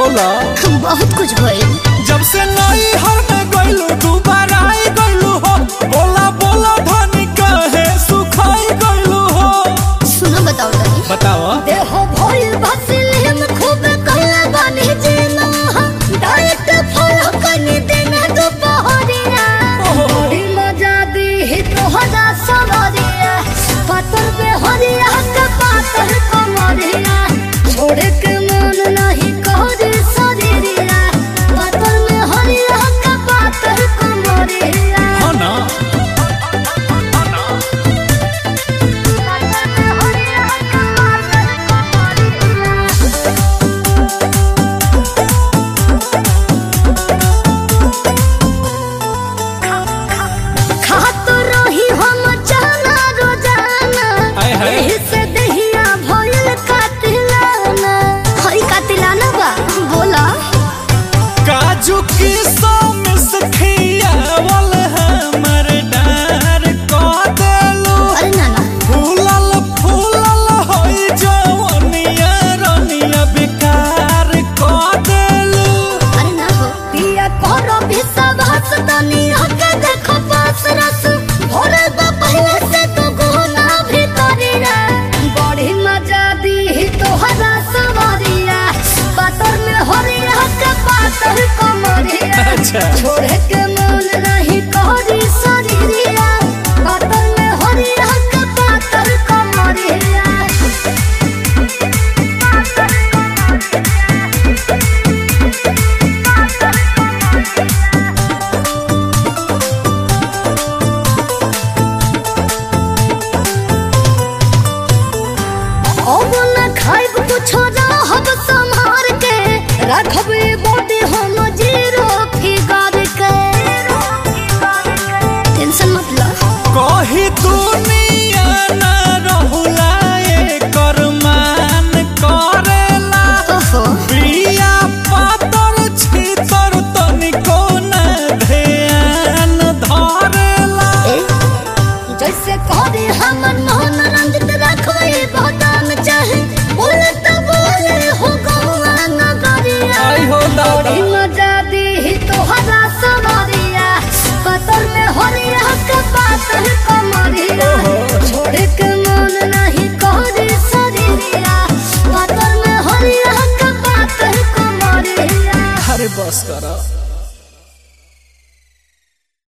बोला बहुत कुछ भइल जब से नई हर में गइलू दोबारा आई गइलू हो बोला बोला धनी कहे सुखाई गइलू हो सुनो बताओ तनी बताओ देह भइल बसिल हम खूब कइला बानी जेना डाइट फॉलो करनी देना दोपहरिया बड़ी मजा दी ही तोहरा सवरिया पातर पे हरिया के पातर कमरिया छोड़े के मन नहीं कहरे शरीरिया पातर में हरिया के पातर कमरिया हाँ ना पातर में हरिया के पातर कमरिया खात रही हम जाना रोजाना हाय हाय। एही से दहिया भइल कातिलाना हई कातिलाना बा बोला काजू की मिस खियावल हमर डार क देलू अरे नाना फूलल फूलल होई जवनिया रनिया बेकार क देलू अरे ना हो पिया करो भी सब हंस दुनिया के देखो पास रस भोरे बा पहले से तो गुना भीतरिया बड़ी मजा दी ही तोहरा सवारिया पातर में हरिया के पातर कमरिया अच्छा छोड़े के मन नहीं कहरी शरीरिया पातर में हरिया के पातर कमरिया पातर अब न खाइब कुछो रहब संभार के रखब ए बॉडी हम जीरो फिगर के टेंशन मत लो कही दुनिया ना रहुला एकर मान करेला ओहो बिया पातर छितर तनिको ना ध्यान धरेला ए जैसे कहरे हमर मोहन रंजित रखबै बदान चाहे बोले तो बोले हो गौआ नगरिया आई हो दादा बड़ी मजा दी ही तोहरा सवारिया पतर में हरिया के पातर कमरिया छोड़े के मन नहीं कहरे शरीरिया पतर में हरिया के पातर कमरिया अरे बस करा